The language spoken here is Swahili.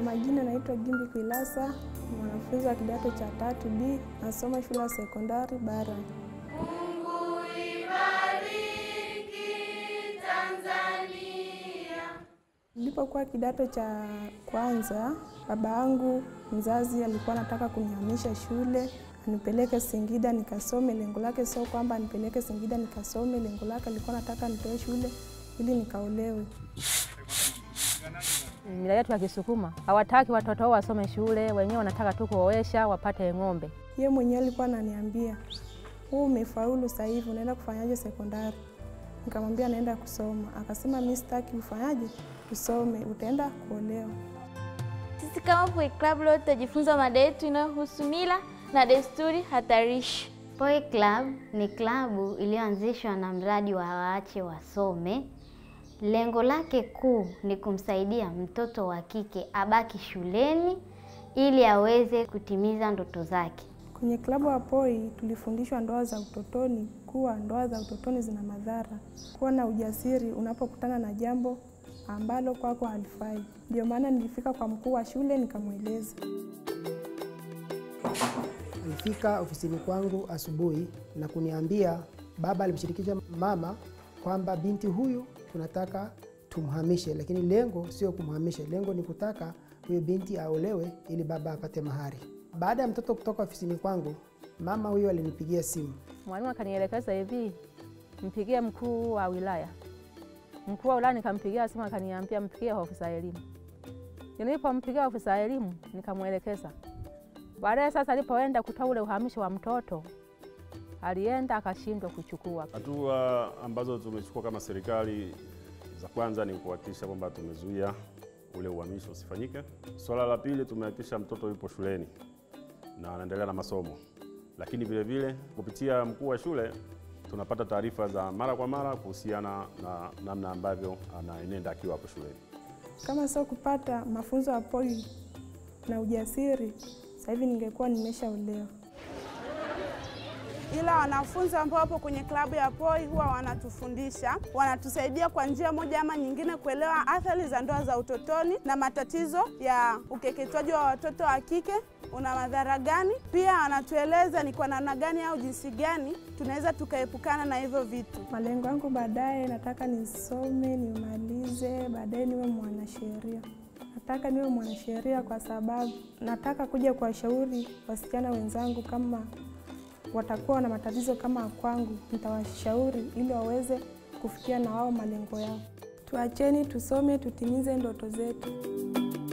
majina naitwa Gimbi Kwilasa, ni mwanafunzi wa kidato cha tatu B, nasoma shule ya sekondari Bara. Nilipokuwa kidato cha kwanza, baba yangu mzazi alikuwa anataka kunihamisha shule anipeleke Singida nikasome. Lengo lake sio kwamba anipeleke Singida nikasome, lengo lake alikuwa anataka nitoe shule ili nikaolewe. Mila yetu ya Kisukuma hawataki watoto wao wasome shule, wenyewe wanataka tu kuoesha wapate ng'ombe. Yeye mwenyewe alikuwa ananiambia, huu umefaulu sasa hivi unaenda kufanyaje sekondari? Nikamwambia naenda kusoma. Akasema mimi sitaki ufanyaje usome, utaenda kuolewa. Sisi kama Poi Club leo tutajifunza mada yetu inayohusu mila na desturi hatarishi. Poi Club ni klabu iliyoanzishwa na mradi wa waache wasome. Lengo lake kuu ni kumsaidia mtoto wa kike abaki shuleni ili aweze kutimiza ndoto zake. Kwenye klabu ya Poi tulifundishwa ndoa za utotoni, kuwa ndoa za utotoni zina madhara, kuwa na ujasiri unapokutana na jambo ambalo kwako halifai. Ndio maana nilifika kwa mkuu wa shule nikamweleza. Alifika ofisini kwangu asubuhi na kuniambia baba alimshirikisha mama kwamba binti huyu tunataka tumhamishe, lakini lengo sio kumhamisha, lengo ni kutaka huyo binti aolewe ili baba apate mahari. Baada ya mtoto kutoka ofisini kwangu, mama huyo alinipigia simu. Mwalimu akanielekeza hivi, mpigie mkuu wa wilaya. Mkuu wa wilaya nikampigia simu, akaniambia mpigie ofisa elimu. Nilipompigia ofisa elimu nikamwelekeza. Baadaye sasa alipoenda kutoa ule uhamisho wa mtoto, alienda akashindwa kuchukua. Hatua ambazo tumechukua kama serikali, za kwanza ni kuhakikisha kwamba tumezuia ule uhamisho usifanyike. Swala la pili, tumehakikisha mtoto yupo shuleni na anaendelea na masomo, lakini vile vile kupitia mkuu wa shule tunapata taarifa za mara kwa mara kuhusiana na namna ambavyo anaenenda akiwa hapo shuleni. Kama sio kupata mafunzo ya Poi na ujasiri, sasa hivi ningekuwa nimeshaolewa. ila wanafunzi ambao wapo kwenye klabu ya Poi huwa wanatufundisha, wanatusaidia kwa njia moja ama nyingine kuelewa athari za ndoa za utotoni na matatizo ya ukeketwaji wa watoto wa kike una madhara gani. Pia wanatueleza ni kwa namna gani au jinsi gani tunaweza tukaepukana na hivyo vitu. Malengo yangu baadaye, nataka nisome nimalize, baadaye niwe mwanasheria. Nataka niwe mwanasheria kwa sababu nataka kuja kuwashauri wasichana wenzangu kama watakuwa na matatizo kama kwangu, nitawashauri ili waweze kufikia na wao malengo yao. Tuacheni tusome, tutimize ndoto zetu.